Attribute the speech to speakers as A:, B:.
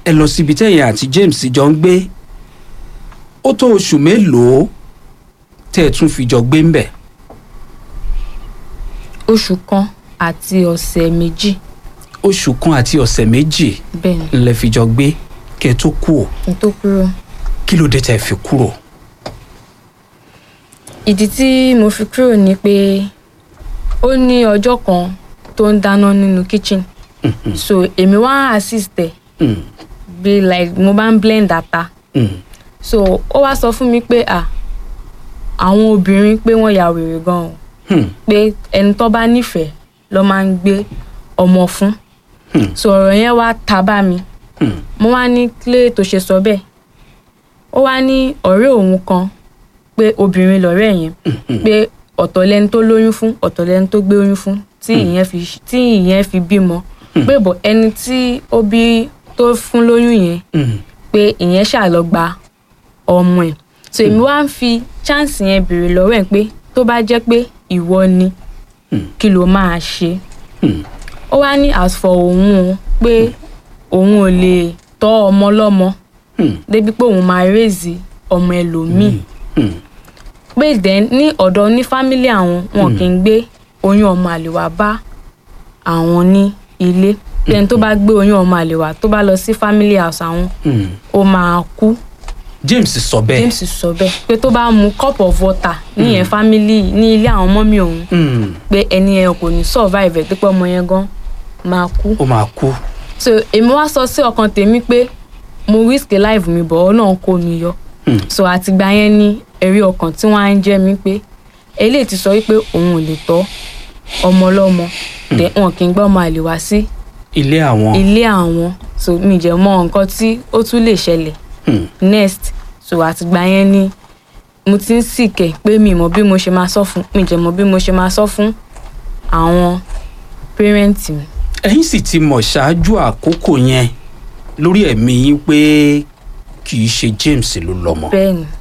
A: ẹ lọ síbi tẹ́yìn àti James jọ ń gbé ó tó oṣù mélòó tẹ́ ẹ tún fi jọ gbé ń bẹ̀.
B: oṣù kan àti ọ̀sẹ̀ méjì
A: oṣù kan àti ọ̀sẹ̀ méjì
B: bẹ́ẹ̀ ni
A: ńlẹ̀ fi jọ gbé kẹ́ ẹ tó kú ò
B: kí n tó kúrò.
A: kí ló dé tẹ́ ẹ fi kúrò.
B: ìdí tí mo fi kúrò ni pé ó ní ọjọ́ kan tó ń dáná nínú kitchen so èmi wá assist ẹ̀
A: Mm,
B: bí like mo bá ń blend ata
A: mm,
B: so ó wá sọ fún mi pé à àwọn obìnrin pé wọ́n ya wèrè gan-an
A: mm,
B: pé ẹni tó bá nífẹ̀ẹ́ ló máa ń gbé ọmọ fún
A: Hmm.
B: so ọ̀rọ̀ yẹn wá ta bá mi
A: mm,
B: mo wá ní kílé tó ṣe sọ bẹ́ẹ̀ ó wá ní ọ̀rẹ́ òun kan pé obìnrin lọ̀rẹ́ yẹn pé ọ̀tọ̀ lẹni tó lóyún fún ọ̀tọ̀ lẹni tó gbé oyún fún tí ìyẹn fi tí ìyẹn fi bímọ pé bọ̀ ẹni tí ó bí tó fún lóyún yẹn
A: mm,
B: pé ìyẹn ṣáà lọ gba ọmọ ẹ̀ so èmi wá ń fi chance yẹn béèrè lọ́wọ́ ẹ̀ pé tó bá jẹ́ pé ìwọ ni kí ló máa ṣe
A: mm,
B: ó wá ní as for òun o pé òun ò lè tọ́ ọmọ lọ́mọ
A: mm,
B: débi pé òun máa raise ọmọ ẹlòmíì
A: mm.
B: pé then ní ọ̀dọ̀ ní fámílì àwọn wọn kì í gbé oyún ọmọ àlè wá bá àwọn ní ilé then tó bá gbé oyún ọmọ àlè wá tó bá lọ sí family house àwọn
A: mm.
B: ó máa kú
A: James sọ bẹ́ẹ̀.
B: James sọ bẹ́ẹ̀ pé tó bá mu cup of water níyẹn family ní ilé àwọn mọ́mí òun
A: Mm,
B: pé ẹni yẹn kò ní survive ẹ̀ pé ọmọ yẹn gan máa kú
A: ó máa kú.
B: so èmi wá sọ sí ọkàn tèmi pé mo risk life mi bọ̀ ọ́ náà kó mi yọ
A: Hmm.
B: so àtìgbà yẹn ní ẹ̀rí ọkàn tí wọ́n á ń jẹ́ mi pé eléyìí ti sọ wípé òun ò lè tọ́ ọmọ ọlọ́mọ then wọn kì í gbọ́ ọmọ àlè wá sí
A: ilé àwọn.
B: ilé àwọn so mi jẹ́ mọ nǹkan tí ó tún lè ṣẹlẹ̀
A: Mm,
B: next so àtìgbà yẹn ni mo ti ń sìkẹ̀ pé mi mọ̀ bí mo ṣe máa sọ fún mi jẹ́ mọ̀ bí mo ṣe máa sọ fún àwọn pẹ́rẹ́ǹtì mi.
A: ẹ̀yin sì ti mọ̀ ṣáájú àkókò yẹn lórí ẹ̀mí yín pé kì í ṣe James ló lọ́mọ.
B: bẹ́ẹ̀ ni